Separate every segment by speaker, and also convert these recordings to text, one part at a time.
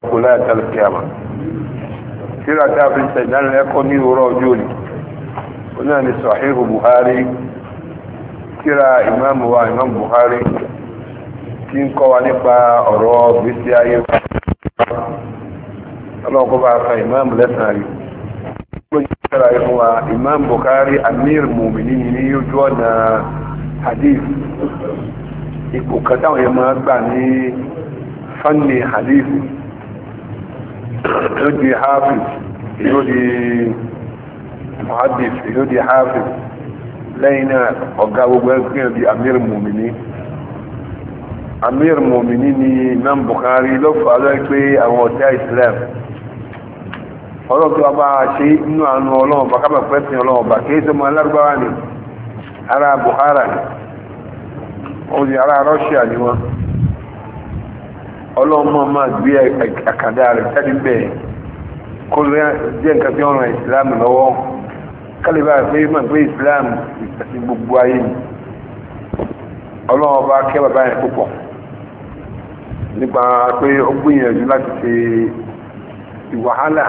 Speaker 1: kò láyà tẹ́lẹ̀ kí a mọ̀ síra tí a fi ṣe ìdánilẹ́kọ̀ọ́ ní òwúrọ̀ ọjọ́ òní ó náà ní Sahihu Buhari síra ìmáàmù wa ìmáàmù Buhari tí ń kọ́ wa nípa ọ̀rọ̀ gbèsè ayé wa ọlọ́kọ́ bá fa ìmáàmù lẹ́sàn-án rí ó yí síra ìfún wa ìmáàmù Buhari amir mùmìnì ní ojú ọ̀nà hadith ipò kan táwọn yẹn máa gbà ní fanni hadith yóò di hafiz yóò di muhaddith yóò di hafiz lẹ́yìn náà ọ̀gá gbogbo ẹgbẹ́ di amir mumini amir mumini ni imam bukhari ló fà lọ́ pé àwọn ọ̀tá islam ọlọ́run tó wá bá ṣe inú àánú ọlọ́run bá kábà pẹ́sìn ọlọ́run bá kí é sọmọ alárúbáwá ni ara buhara ni ó di ara russia ni wọn ọlọ́mọ máa gbé àkàdá rẹ̀ jáde bẹ́ẹ̀ kó jẹ́ nǹkan tí wọ́n ran islam lọ́wọ́ kálíbà pé máa gbé islam àti gbogbo ayé ni ọlọ́mọ bá kẹ́ bàbá yẹn púpọ̀ nípa pé ó gbìyànjú láti ṣe ìwàhálà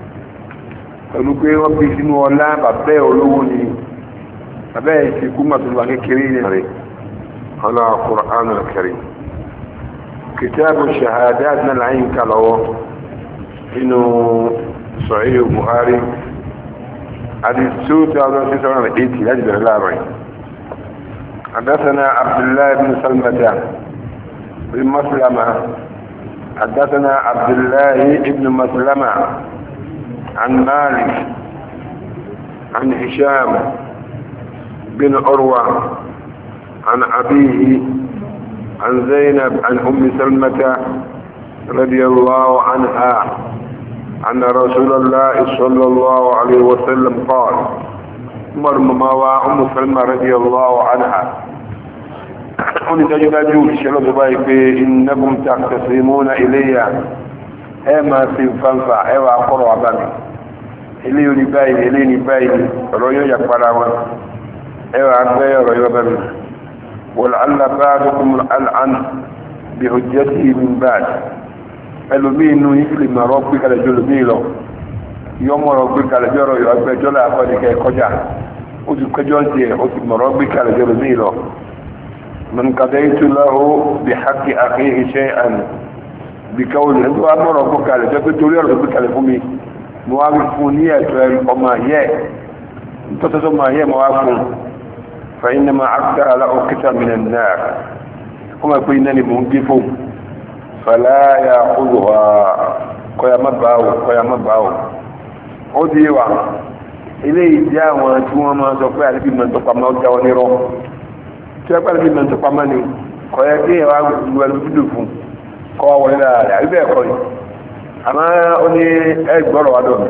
Speaker 1: pẹ̀lú pé wọ́n fi sínú ọlá bàbá ẹ̀ olówó ni bàbá ẹ̀ ti kú màtúwà kékeré rẹ̀ ọlọ́ Qur'anul Karim كتاب الشهادات من العين كالو إنه صحيح البخاري حديث سوت على تسعة وإيتي أجل الأربعين حدثنا عبد الله بن سلمة بن مسلمة حدثنا عبد الله بن مسلمة عن مالك عن هشام بن عروة عن أبيه عن زينب عن أم سلمة رضي الله عنها أن رسول الله صلى الله عليه وسلم قال مرمما وأم سلمة رضي الله عنها قل تجدوا الشرط بايك إنكم تقتسمون إلي أما في فنفع أما قرع بني إلي نباين إلي نباين رؤيا يكبر أما أما رؤيا بني ولعل بعضكم الان بحجته من بعد ẹlòmí inú ìfìlì mọ̀rọ̀ pé kalẹ̀ jọ lòmí lọ yọ mọ̀rọ̀ pé kalẹ̀ jọ rọ̀ yọ ẹgbẹ́jọ́ là àkọ́dìkẹ́ kọjá ó ti kẹjọ́ ń tiẹ̀ ó ti mọ̀rọ̀ pé kalẹ̀ jọ lòmí lọ من قضيت له بحق أخيه شيئا بقول انت مọ̀rọ̀ pé kalẹ̀ jọ pé torí ọ̀rọ̀ pé kalẹ̀ fún mi mo wá fún ní ẹ̀tọ́ ọmọ yẹ tọ́tọ́tọ́ ọmọ yẹ mo wá fún فإنما عبد على أكثر من النار كما قلنا منقفهم فلا يأخذها قيا مباو قيا مباو أديوا إليه جاء وانتوا ما سوف يعرف من تقام موتا ونرو سوف يعرف من تقام مني قيا كي والبدفهم قوا ولا لا يبقى قوي أما أني أكبر وعدون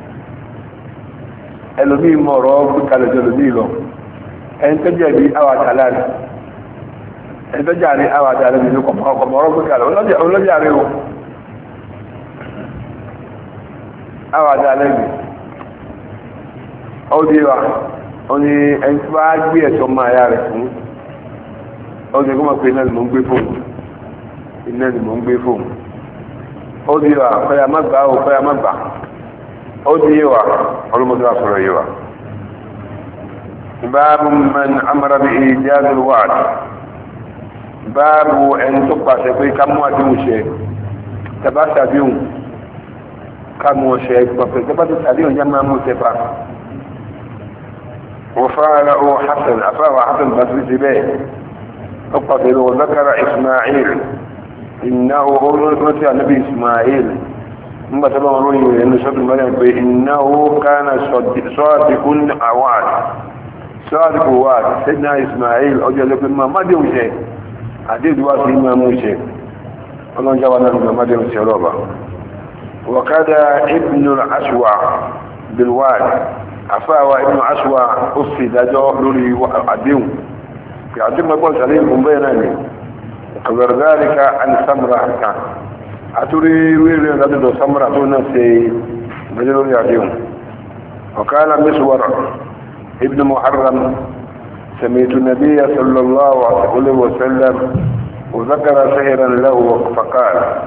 Speaker 1: ẹlòmíì mọ̀ ọ̀rọ̀ gbíkalẹ̀ jẹ́ lòmíì lọ ẹni tó jẹ̀bi awàtàlá rẹ̀ ẹni tó jà ní awàtàlá rẹ̀ nínú kọ̀mọ̀rọ̀ pé kàlẹ̀ olójà rẹ̀ o awàtàlá rẹ̀ ó di wa ó ní ẹni tó bá gbé ẹ̀tọ́ máa yá rẹ̀ fún ó ní kó mọ̀ pé iná ni mò ń gbé fóun iná ni mò ń gbé fóun ó di wa kọ́ya má gbà ó kọ́ya má gbà ó di wa ọlọ́mọdé wa sọ̀rọ̀ yìí wa. باب من امر بايجاز الوعد باب ان تقع شيء كم وادي شيء تباسا بيوم كم شيء تباسا بيوم جمع موسفا وفعله حسن افاه حسن بن به اقتل وذكر اسماعيل انه هو النبي اسماعيل ثم تبع روي ان شد مريم انه كان صادق وعد sọ́ọ̀dùkú wà sẹ́dínà ismail ọjọ́ lẹ́pẹ́ máa má déhùn ṣe àdéhùn wá sí máa mú ṣe ọlọ́njáwà náà lọ má déhùn ṣe ọlọ́ba wọ̀kádà ibnu aswa bilwad afáwa ibnu aswa ó sì dájọ́ lórí àdéhùn kí àdéhùn ẹgbọ́n sàlẹ̀ ìfún bẹ́ẹ̀ náà ni kàbẹ̀rẹ̀dáríkà àni samra kan àtúrí wíìrì lọ́dọ̀dọ̀ samra tó náà ṣe gbẹ́jẹ́ lórí àdéhùn وقال مسور ابن محرم سمعت النبي صلى الله عليه وسلم وذكر سهرا له فقال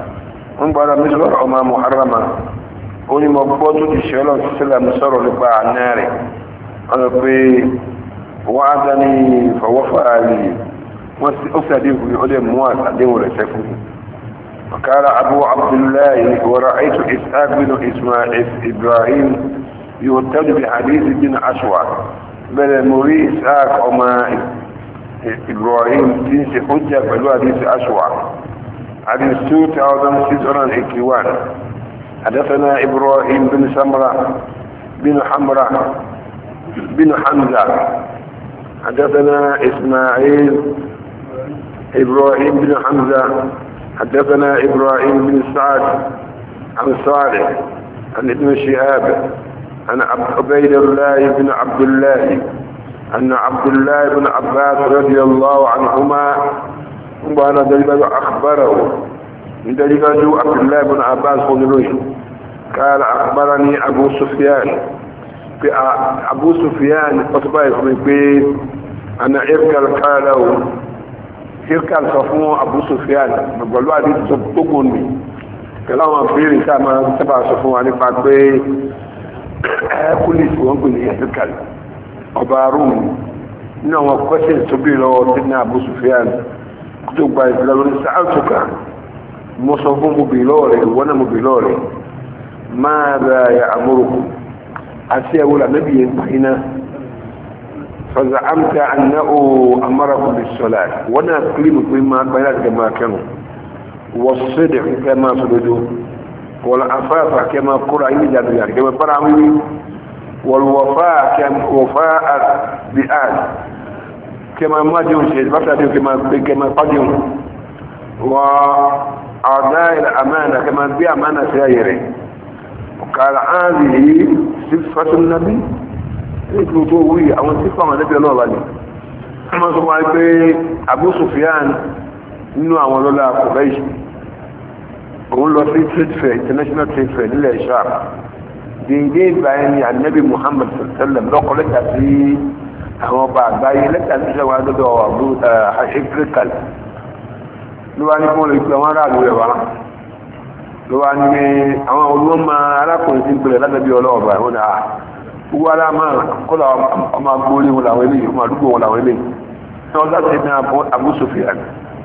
Speaker 1: ń gbára mísọ̀rọ̀ ọmọ muharrama ó ní mọ̀ gbọ́ tó ti ṣe ọlọ́run sílẹ̀ mi sọ̀rọ̀ nípa àná rẹ̀ wọ́n pé wọ́n á dání fọwọ́fà lè wọ́n ó sì àdéhùn ní ọdẹ mú àdéhùn rẹ̀ sẹ́kù وقال أبو عبد الله ورأيت إسحاق بن إسماعيل إبراهيم يرتد بحديث بن أشوع بل مري إسحاق وما إبراهيم تنسي حجة بلو حديث أشوع حديث 2681 حدثنا إبراهيم بن سمرة بن حمرة بن حمزة حدثنا إسماعيل إبراهيم بن حمزة حدثنا إبراهيم بن سعد عن صالح عن ابن شهاب عن عبيد الله بن عبد الله أن عبد الله بن عباس رضي الله عنهما وأنا دليل أخبره من دليل عبد الله بن عباس قدروي قال أخبرني أبو سفيان أبو سفيان أصبح من بيت أنا إركل قاله إركل صفون أبو سفيان بقولوا هذه تبقوني pẹ̀lú àwọn àbúrò ìta máa sábà sọ fún wa nípa pé ẹ́kùlìsì wọ́n gbé ní ẹ̀sìkàlì ọba rúùmù nínú àwọn kọ́sẹ̀ tó bí lọ́wọ́ tí ní Abu Sufyan tó gba ìfìlà lórí sáàtùkà mo sọ fún mo bì lọ́ọ̀rẹ̀ wọ́n náà mo bì lọ́ọ̀rẹ̀ máa bá ya amúrùkù àti ẹ̀wọ́ lànàbí yẹn pàìnà fàzà àmta àná o amárakù bí sọlá wọ́n náà kílímù pé máa gbáyà láti máa kẹrù والصدق كما صددوا والعفاف كما قرأ يجد يعني كما قرأ والوفاء كما وفاء بآل كما ما ديون شيء بفتا ديون كما كما قديون وأعداء الأمانة كما بي أمانة سيئرة وقال هذه صفة النبي يقولوا تووي أو صفة النبي الله عليه كما سمع أبو سفيان nínú àwọn ọlọ́lá kọ̀bẹ́ṣì òun lọ sí trade fair international trade fair nílẹ̀ ishaq dèédé ìgbà ẹni anabi muhammad sallam lọ́kọ̀ lẹ́tà sí àwọn ọba àgbáyé lẹ́tà sí ṣẹ́wà lọ́dọ̀ àbú africal ló wá ní kí wọ́n lè gbé àwọn aráàlú rẹ̀ wá ló wá ní àwọn olóńgbò arákùnrin tí ń gbèrè lábẹ́bí ọlọ́ọ̀bà wọn náà gbogbo aláàmà kọ́lá ọmọ agbórí wọn làwọn eléyìí ọmọ àdúgbò wọn làwọn eléyìí tí wọ́n sáà ti ní Abu Sufyan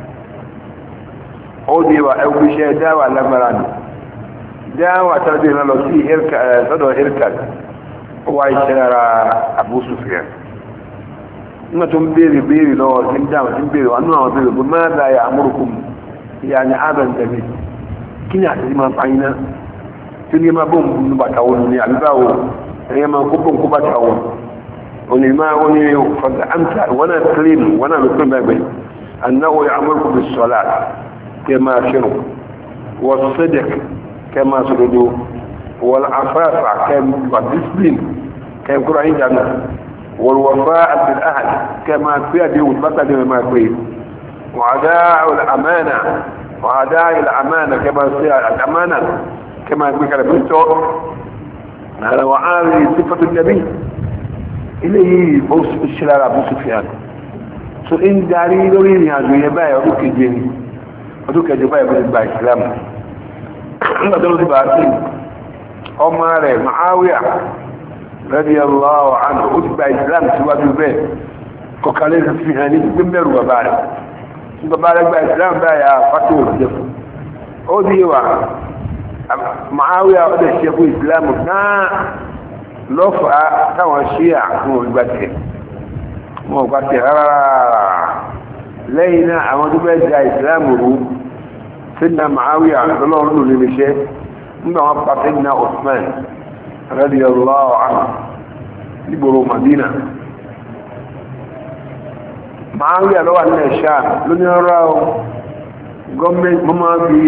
Speaker 1: ó di wa ẹgbẹ́ iṣẹ́ dáwà lágbára ni dáwà tàbí ìrìnà lọ sí sọ́dọ̀ irkad ó wá iṣẹ́ ara Abu Sufyan nígbà tó ń béèrè béèrè lọ́wọ́ tí ń dáwà tí ń béèrè wà nínú àwọn béèrè bó máa dá ya amúrùkùn ìyá ni adam tẹ̀lé kí ni àtẹ̀lé máa pààyàn náà tí ní máa bó ń bu bàtà wọn ni àbíbáwò ẹ̀yẹ máa kó bó ń kó bàtà wọn òní máa ó ní fọ̀dà àmì wọn náà kílíìmù wọn náà ló pín bẹ́ẹ̀ bẹ́ẹ̀ annáwó ya amúrùkùn bí sọ́lá كما شنو والصدق كما سددوا والعفاف كما ديسبلين كما يقول عندنا والوفاء بالأهل كما في دي والبطل ما في وعداء الأمانة وعداء الأمانة كما في الأمانة كما يقول كلا بنتو هذا وعالي صفة النبي إليه بوس الشلال أبو سفيان سو إن داري لورين يا زوية بايا روكي جيني ọdún kẹjọ báyìí bẹ́ẹ̀ gba ìsìlámù nígbà tó ló ti bá sí ọmọ rẹ̀ Muawiya radiyallahu anhu ó ti gba ìsìlámù síwájú bẹ́ẹ̀ kọkàlẹ́ fi hàn ní gbé mẹ́rù bàbá rẹ̀ tí bàbá rẹ̀ gba ìsìlámù báyìí àfàtò òṣìṣẹ́ fún ó di wà Muawiya ó lè ṣe fún ìsìlámù náà lọ́fà táwọn ṣíà fún olùgbàtẹ̀ wọn ò gbàtẹ̀ rárá lẹ́yìn náà àwọn tó bẹ́ẹ̀ da ìsìlámù rú sínú Muawiya lọ́lọ́run ló lè ṣe nígbà wọn pa sínú Usman radiyallahu anhu nígboro Madina Muawiya lọ́wọ́ nílẹ̀ Sham lónìí ọ̀rọ̀ gọ́ọ̀mẹ́ntì mọ́ máa fi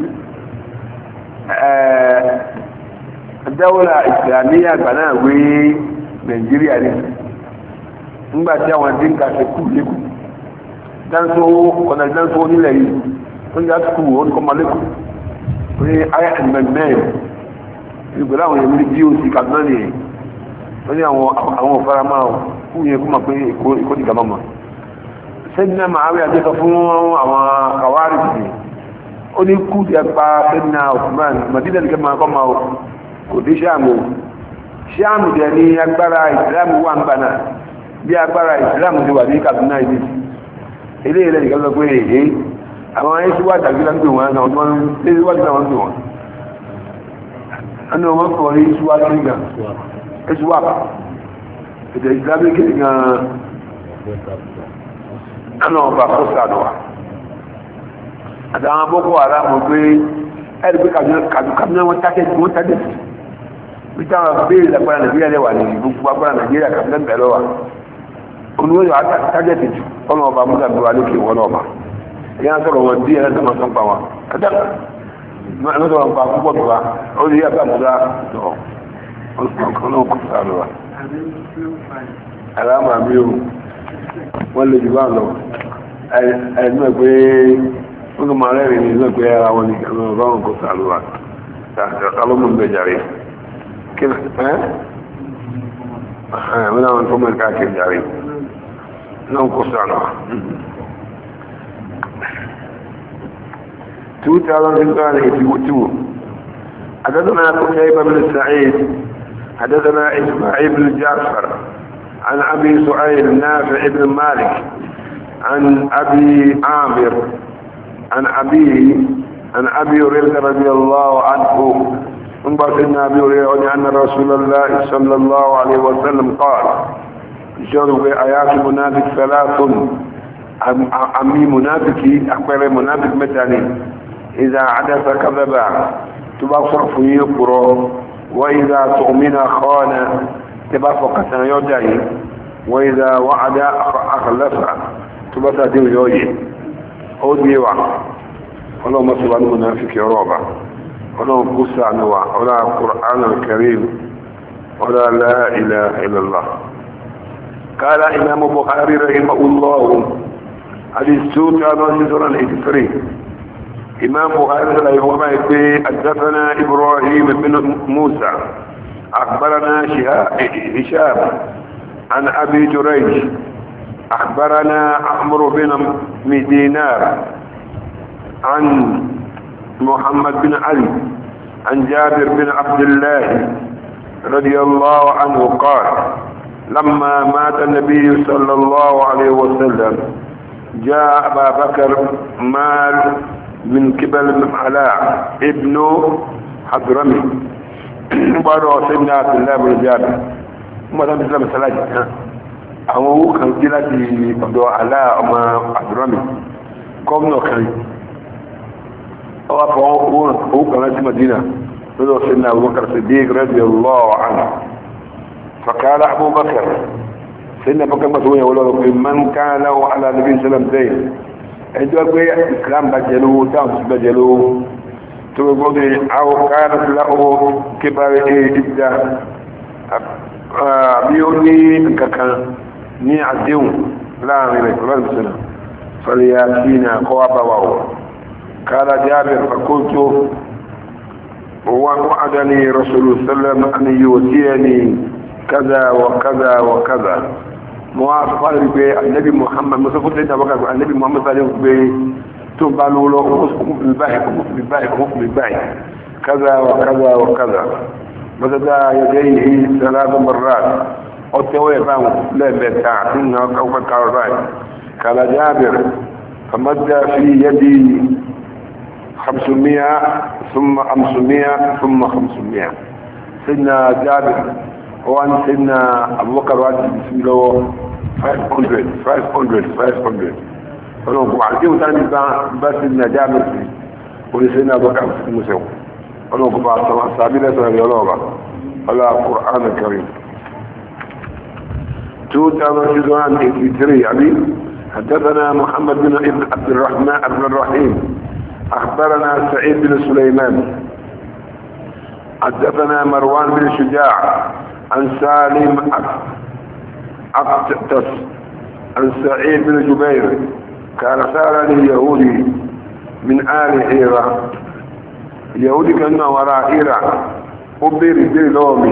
Speaker 1: dáwọ́lá ìsìlámíyà gbà náà wé Nàìjíríà ní nígbà tí àwọn dínkà ṣe kú lẹ́kùn danso kọ̀nà danso nílẹ̀ yìí tó ń yá tukù ó ní kọ́mọ lẹ́kọ̀ọ́ pé ayé ẹ̀mẹ̀mẹ́ ìgbèlè àwọn èèyàn ní doc kaduna ni wọ́n ní àwọn òfarama fún yẹn kó máa pé èkó ní gàmọ́mọ́ sẹ́dínà màáwí àjẹsọ fún àwọn kàwárí tì ó ní kú ti ẹpa sẹ́dínà Osman Madina nìkan máa kọ́ máa o kò dé ṣáàmù ṣáàmù jẹ́ ní agbára ìsìlámù wà ń gbaná bí agbára ìsìlámù ti wà ní Kaduna ìdí ilé ilẹ̀ nìkan lọ pé èyí àwọn ayé tí wà tàbí láti pè wọn náà wọ́n lé wájú náà wọ́n pè wọn ẹni wọn kọ̀ ní ìṣúwá sí ìgbà ìṣúwá ètò ìsìlámù kéde gan-an ẹnà ọba kó sàdùwà àtàwọn boko haram pé ẹ̀rì pé kàdúkàdúnà wọn tákẹ́ wọn tákẹ́ sí bí táwọn béèrè lágbára nàìjíríà lẹ́wà ní gbogbo agbára nàìjíríà kàdúnà bẹ̀rẹ̀ wà olùwé yóò tákẹ́ sí jù ọmọ ọba musa bí wà lókè wọn ọba ìyá sọ̀rọ̀ wọn bí ẹ̀rẹ́ sọ̀rọ̀ sọ̀rọ̀ pa wọn kàdá ẹ̀rẹ́ sọ̀rọ̀ pa púpọ̀ tó wa ó lè yàgbà musa tó ọ̀nà kò sàrò wa. àlámà mi ò wọ́n lè jù bá lọ ẹ̀ẹ́dùn ẹ̀ pé wọ́n máa rẹ̀rìn ní lọ́pẹ́ ara wọn ní ọlọ́run kò sàlùwà tààlọ́mù ń bẹ̀jàre kí ẹ́ wọ́n láwọn tó mẹ́rin káàkiri jàre náà kò sàlùwà 2082 حدثنا قتيبة بن سعيد حدثنا إسماعيل بن جعفر عن أبي سعيد نافع بن مالك عن أبي عامر عن أبيه عن أبي هريرة رضي الله عنه من بطن أبي هريرة أن رسول الله صلى الله عليه وسلم قال جرب آيات منافق ثلاث أمي منافقي أكبر منافق متاني إذا عدس كذبا تبصر في يقرأ وإذا تؤمن خان تبصر قسم يدعي وإذا وعد أخلف تبصر ديو يوجي ó ní wà ọlọ́run mọ́ sí wà ní mọ̀náfíkì ọlọ́ọ̀bá ọlọ́run kú sàánú wa ọlá Qur'an al-Karim ọlá la ilaha illallah قال إمام بخاري رحمه الله حديث 2683 إمام بخاري رحمه الله حدثنا إبراهيم بن موسى أخبرنا هشام عن أبي جريج أخبرنا عمرو بن دينار عن محمد بن علي عن جابر بن عبد الله رضي الله عنه قال لما مات النبي صلى الله عليه وسلم جاء أبا بكر مال من قبل علاء ابن حضرمي بارو سيدنا عبد الله بن جابر ما دام بسلام السلاجة àwọn owó kan dé láti ọ̀dọ̀ alá ọmọ àdúrámì gómìnà kan ọwọ́ fọ́ owó kan láti madina lọ́dọ̀ sínú abubakar siddiq radiyallahu anhu fakala abubakar sínú abubakar masu wọ́n wọ́n pé man kan láwọ́ ala nabi sallam dai ẹjọ́ pé islam bá jẹ lówó táwọn sí bá jẹ lówó tó gbogbo ní àwọn kan láwọ́ kíbarí ìdá bí ó ní kankan ní àdéhùn láàrin rẹ̀ pẹ̀lú ìsinà fàríyà sí ní àkọwà bá wà ó kára jábẹ̀ fàkótó wọ́n wa'ada ní rasulu sallam an yóò tí ẹ ní kaza wa kaza wa kaza mọ́ wá fàrí pé annabi muhammad musafu tẹ́ ìjàbọ́ kàgbà annabi muhammad sallam pé tó bá lọ́wọ́ ọkùnrin báyìí ọkùnrin báyìí ọkùnrin báyìí kaza wa kaza wa kaza مدد يديه ثلاث مرات أتوي بان لا بتاع إنه كوف كارباي قال جابر فمد في يدي خمسمائة ثم خمسمائة ثم خمسمائة سيدنا جابر وان سيدنا أبو بكر وان بسم الله 500 500 500 فلو عارفين ثاني بس سيدنا جابر ولسيدنا أبو بكر مسلم ولو قبع سابيلة رياضة على القرآن الكريم 2083 يعني حدثنا محمد بن ابن عبد الرحمن بن الرحيم أخبرنا سعيد بن سليمان حدثنا مروان بن شجاع عن سالم أقتس عن سعيد بن جبير كان سألني يهودي من آل حيرة اليهودي كان وراء حيرة أبير بير لومي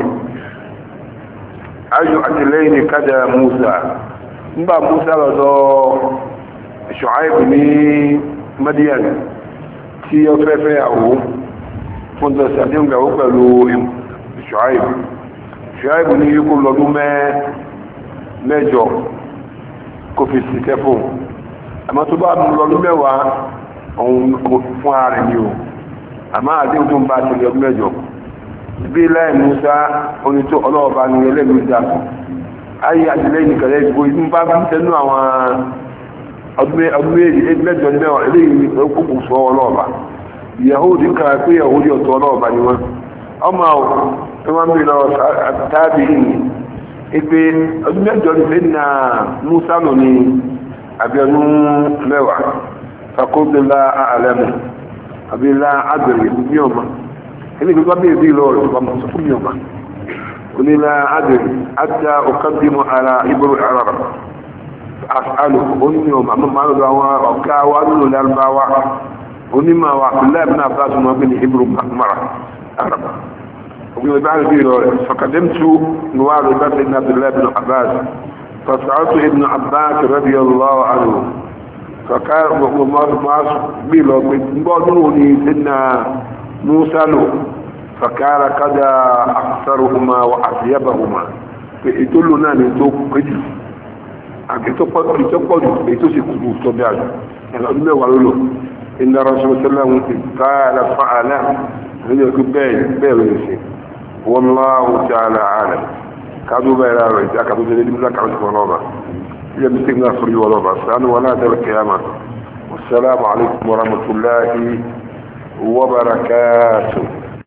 Speaker 1: أجو أجلين كذا موسى نبا موسى لدو شعيب بن مدين tí ó fẹ́ fẹ́ àwò fún tẹ̀sí àti ìgbàwó pẹ̀lú ṣùáìbù ṣùáìbù ní yíkó lọ́dún mẹ́jọ kó fi sí kẹfún àmọ́ tó bá mú lọ́dún mẹ́wàá òun fún ààrẹ ni o àmọ́ àdéhùn tó ń bá tẹ̀lé ọdún mẹ́jọ bí láì musa onító ọlọ́ọ̀bá ni ẹlẹ́gbẹ̀ẹ́ dà ayé àtìlẹ́yìn nìkàlẹ́ ìgbò ìdí bá bí tẹnu àwọn ọdún mẹ́jọ ní mẹ́wàá eléyìí kókò sọ ọlọ́ọ̀bá yahudi kan pé yahudi ọ̀tọ̀ ọlọ́ọ̀bá ni wọ́n ọmọ ẹ wọ́n bí lọ tábì ní ipe ọdún mẹ́jọ ní fẹ́ na musa nù ní abẹ́nú mẹ́wàá fakóbìlá àlẹ́mù àbílá àgbèrè ní ọmọ ẹni gbogbo bẹ́ẹ̀ bí lọ rẹ̀ ọmọ sọ fún mi ọmọ onílá àgbèrè àti ọkàdìmọ̀ ara ibùrù ara àfàlù onímọ̀ ọmọ àmọ́ máa lọ́dọ̀ àwọn ọ̀gá wa nínú lárúbáwá onímọ̀ wa abdullahi ibn abbas mọ̀ bí ní ibùrù mara araba ogun ìbá rẹ̀ bí lọ rẹ̀ fakadimtu nuwaru ibá ibn abdullahi ibn abbas فسألت ابن عباس رضي الله عنه فقال ما بيلو بيقولوني سيدنا موسى له فقال قد أكثرهما وأطيبهما فإتلنا نتوق قجل àgbẹ̀tọ́pọ̀ ètò sì kúrò tó bí àjò ẹ̀nà ọdún mẹ́wàá ló lò iná ránṣẹ́ sẹ́lẹ̀mù ti káàlà fa'àlá nínú ẹ̀kú bẹ́ẹ̀ rẹ̀ sí wọ́n láwọ́ tí a là ààrẹ káàdù bẹ́ẹ̀ rẹ̀ rẹ̀ tí a kàtó jẹ́ nígbà kan sí wọlọ́ba ilẹ̀ bí sẹ́gbà sórí wọlọ́ba sánú wọn láti rẹ̀ kẹyàmà wassalamu alaikum warahmatullahi wabarakatuh